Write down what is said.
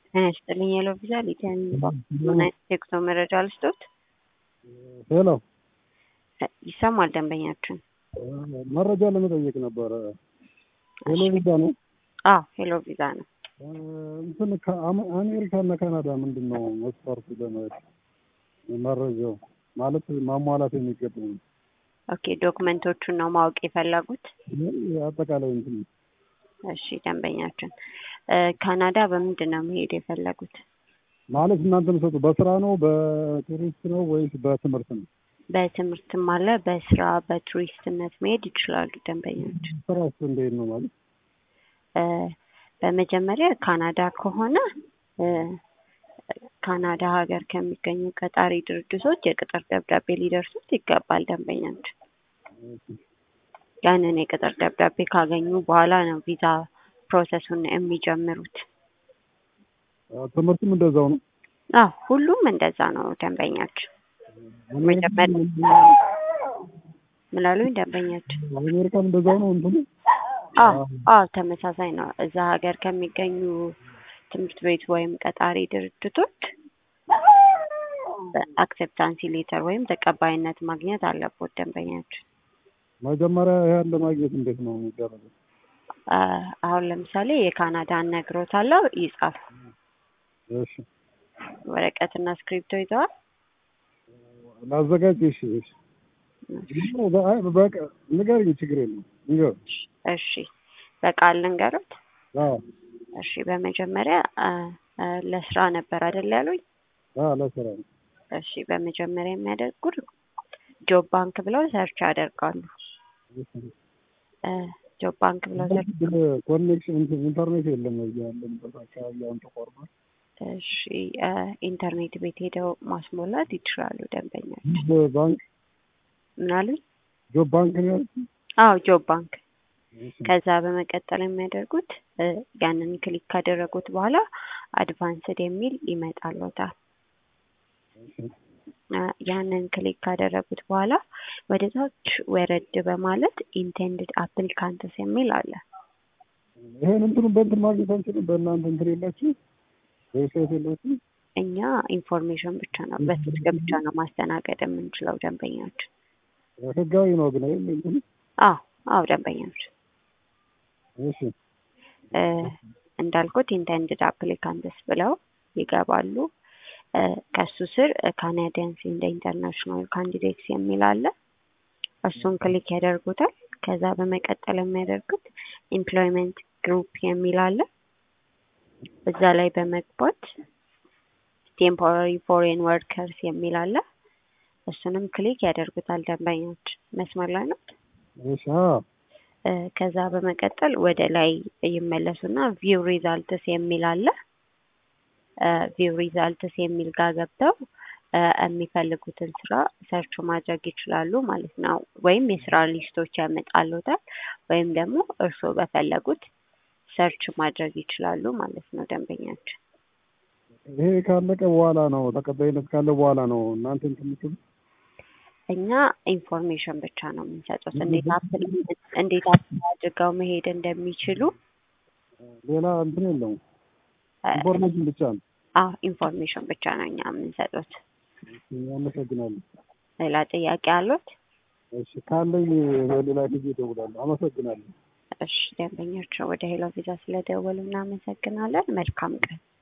ጤና ይስጥልኝ ሄሎ ቪዛ ሊዲያ ምን አይነት የጉዞ መረጃ ልስጦት? ሄሎ ይሰማል ደንበኛችን? መረጃ ለመጠየቅ ነበረ። ሄሎ ቪዛ ነው? አዎ ሄሎ ቪዛ ነው። እንትን አሜሪካ እና ካናዳ ምንድን ነው መስፈርቱ ለመሄድ መረጃው ማለት ማሟላት የሚገቡ ኦኬ ዶክመንቶቹን ነው ማወቅ የፈለጉት? አጠቃላይ እንትን እሺ ደንበኛችን ካናዳ በምንድን ነው መሄድ የፈለጉት? ማለት እናንተ የምትሰጡ በስራ ነው በቱሪስት ነው ወይስ በትምህርት ነው? በትምህርትም አለ በስራ በቱሪስትነት መሄድ ይችላሉ ደንበኛችን። ስራስ እንዴት ነው ማለት? በመጀመሪያ ካናዳ ከሆነ ካናዳ ሀገር ከሚገኙ ቀጣሪ ድርጅቶች የቅጥር ደብዳቤ ሊደርሱት ይገባል ደንበኛችን። ያንን የቅጥር ደብዳቤ ካገኙ በኋላ ነው ቪዛ ፕሮሰሱን የሚጀምሩት። ትምህርትም እንደዛው ነው? አዎ ሁሉም እንደዛ ነው ደንበኛችን። ምን አሉኝ ደንበኛችን? አሜሪካም እንደዛው ነው እንትኑ? አዎ አዎ ተመሳሳይ ነው። እዛ ሀገር ከሚገኙ ትምህርት ቤት ወይም ቀጣሪ ድርጅቶች አክሴፕታንሲ ሌተር ወይም ተቀባይነት ማግኘት አለቦት ደንበኛችን። መጀመሪያ ያን ለማግኘት እንዴት ነው የሚደረገው? አሁን ለምሳሌ የካናዳን ነግሮታለሁ ይጻፍ። እሺ ወረቀትና እስክሪብቶ ይዘዋል? ላዘጋጅ። እሺ እሺ በቃ ንገሪኝ፣ ችግር የለም ንገር። እሺ በቃል ልንገሩት። አዎ እሺ በመጀመሪያ ለስራ ነበር አይደል ያሉኝ? አዎ ለስራ ነው። እሺ በመጀመሪያ የሚያደርጉት ጆብ ባንክ ብለው ሰርች ያደርጋሉ። ጆብ ባንክ ብለው ሰርች ኮኔክሽን ኢንተርኔት የለም እዚህ ያለንበት አካባቢ አሁን ተቋርጧል። እሺ ኢንተርኔት ቤት ሄደው ማስሞላት ይችላሉ ደንበኛችን። ጆብ ባንክ ምን አሉኝ? ጆብ ባንክ ነው ያልኩት? አዎ ጆብ ባንክ። ከዛ በመቀጠል የሚያደርጉት ያንን ክሊክ ካደረጉት በኋላ አድቫንስድ የሚል ይመጣልዎታል። ያንን ክሊክ ካደረጉት በኋላ ወደ ታች ወረድ በማለት ኢንቴንድድ አፕሊካንትስ የሚል አለ። ይሄን እንትኑ በእንትን ማግኘት አንችልም? በእናንተ እንትን የላችሁ ዌብሳይት የላችሁ? እኛ ኢንፎርሜሽን ብቻ ነው በስልክ ብቻ ነው ማስተናገድ የምንችለው ደንበኛችን። ህጋዊ ነው ግን አይደል? እንትኑ አዎ አዎ ደንበኛችን እሺ እንዳልኩት ኢንቴንድድ አፕሊካንትስ ብለው ይገባሉ። ከሱ ስር ካናዲያንስ ኢንደ ኢንተርናሽናል ካንዲዴትስ የሚል አለ። እሱን ክሊክ ያደርጉታል። ከዛ በመቀጠል የሚያደርጉት ኤምፕሎይመንት ግሩፕ የሚል አለ። እዛ ላይ በመግባት ቴምፖራሪ ፎሬን ወርከርስ የሚል አለ። እሱንም ክሊክ ያደርጉታል ደንበኞች። መስመር ላይ ነው። እሺ አዎ ከዛ በመቀጠል ወደ ላይ ይመለሱና ቪው ሪዛልትስ የሚል አለ። ቪው ሪዛልትስ የሚል ጋር ገብተው የሚፈልጉትን ስራ ሰርች ማድረግ ይችላሉ ማለት ነው። ወይም የስራ ሊስቶች ያመጣሉታል ወይም ደግሞ እርስዎ በፈለጉት ሰርች ማድረግ ይችላሉ ማለት ነው ደንበኛችን። ይሄ ካለቀ በኋላ ነው ተቀባይነት ካለ በኋላ ነው እናንተ እንትን የምትሉት? እኛ ኢንፎርሜሽን ብቻ ነው የምንሰጡት፣ እንዴት አፕል እንዴት አፕል አድርገው መሄድ እንደሚችሉ። ሌላ እንትን የለውም፣ ኢንፎርሜሽን ብቻ ነው። አዎ ኢንፎርሜሽን ብቻ ነው እኛ የምንሰጡት። አመሰግናለሁ። ሌላ ጥያቄ አሉት? እሺ ካለኝ ሌላ ጊዜ እደውላለሁ። አመሰግናለሁ። እሺ ደንበኞች ወደ ሄሎ ቪዛ ስለደወሉ እናመሰግናለን። መልካም ቀን።